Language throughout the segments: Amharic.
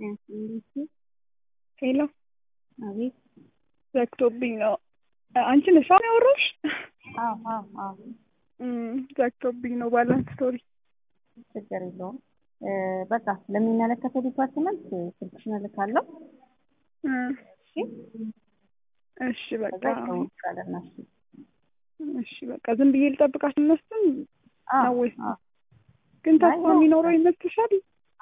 ሄሎ አቤት። ዘግቶብኝ ነው። አንቺ ነሽ አሁን ያወራሽ? አዎ አዎ አዎ። ዘግቶብኝ ነው ባላንስ ስቶሪ። ችግር የለውም። በቃ ለሚመለከተው ዲፓርትመንት ስልክሽን እልካለሁ። እሺ እሺ በቃ ከዛ ይደውልልሻልና እሺ። እሺ በቃ ዝም ብዬ ልጠብቃት እነሱን አዎ ነው ወይስ አዎ። ግን ተስፋ አይ፣ የሚኖረው ይመስልሻል?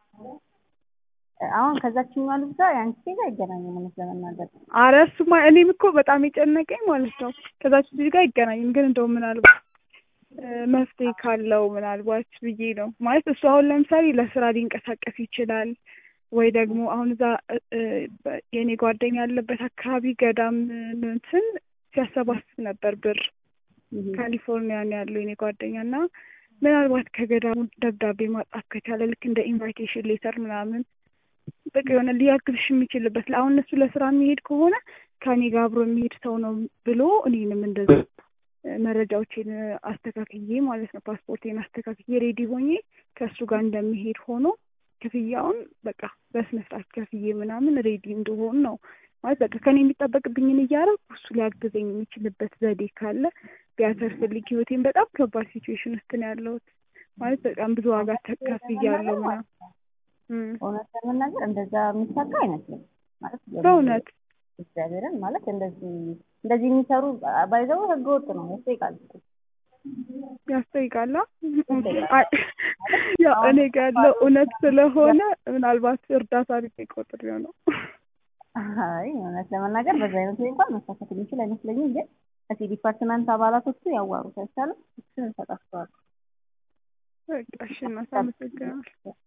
አሁን ከዛችኛዋ ልጅ ጋር የአንቺ ሴት አይገናኝም እውነት ለመናገር አረ እሱማ እኔም እኮ በጣም የጨነቀኝ ማለት ነው ከዛች ልጅ ጋር አይገናኝም። ግን እንደው ምናልባት እ መፍትሄ ካለው ምናልባት ብዬ ነው ማለት እሱ አሁን ለምሳሌ ለስራ ሊንቀሳቀስ ይችላል ወይ ደግሞ አሁን እዛ እ እ በ- የእኔ ጓደኛ ያለበት አካባቢ ገዳም እንትን ሲያሰባስብ ነበር ብር ካሊፎርኒያ ነው ያለው የኔ ጓደኛ እና ምናልባት ከገዳሙ ደብዳቤ ማጻፍ ከቻለ ልክ እንደ ኢንቫይቴሽን ሌተር ምናምን በቃ የሆነ ሊያግዝሽ የሚችልበት አሁን እነሱ ለስራ የሚሄድ ከሆነ ከኔ ጋር አብሮ የሚሄድ ሰው ነው ብሎ እኔንም እንደዛ እ መረጃዎቼን አስተካክዬ ማለት ነው ፓስፖርቴን አስተካክዬ ሬዲ ሆኜ ከእሱ ጋር እንደሚሄድ ሆኖ ክፍያውን በቃ በስነ ስርዓት ከፍዬ ምናምን ሬዲ እንደሆን ነው ማለት በቃ ከኔ የሚጠበቅብኝን እያደረኩ እሱ ሊያግዘኝ የሚችልበት ዘዴ ካለ ቢያተርፍልኝ ህይወቴን በጣም ከባድ ሲቹዌሽን ውስጥ ነው ያለሁት። ማለት በጣም ብዙ ዋጋ ተከፍያለሁ ምናምን እም እውነት ለመናገር እንደዛ የሚሳካ አይመስልም ማለት በእውነት እግዚአብሔርን ማለት እንደዚህ እንደዚህ የሚሰሩ ባይዘው ህገ ወጥ ነው ያስጠይቃል እኮ። ያስጠይቃላ። አይ ያው እኔ ጋር ያለው እውነት ስለሆነ ምናልባት እርዳታ አድርጌ ቆጥሬው ነው። አይ እውነት ለመናገር በዛ አይነት ሁኔታ እንኳን መሳካት የሚችል አይመስለኝም። ግን እስኪ ዲፓርትመንት አባላቶቹ ያዋሩት አይቻልም? እሱን እንሰጣቸዋለን። በቃ እሺ እናት አመሰግናለሁ።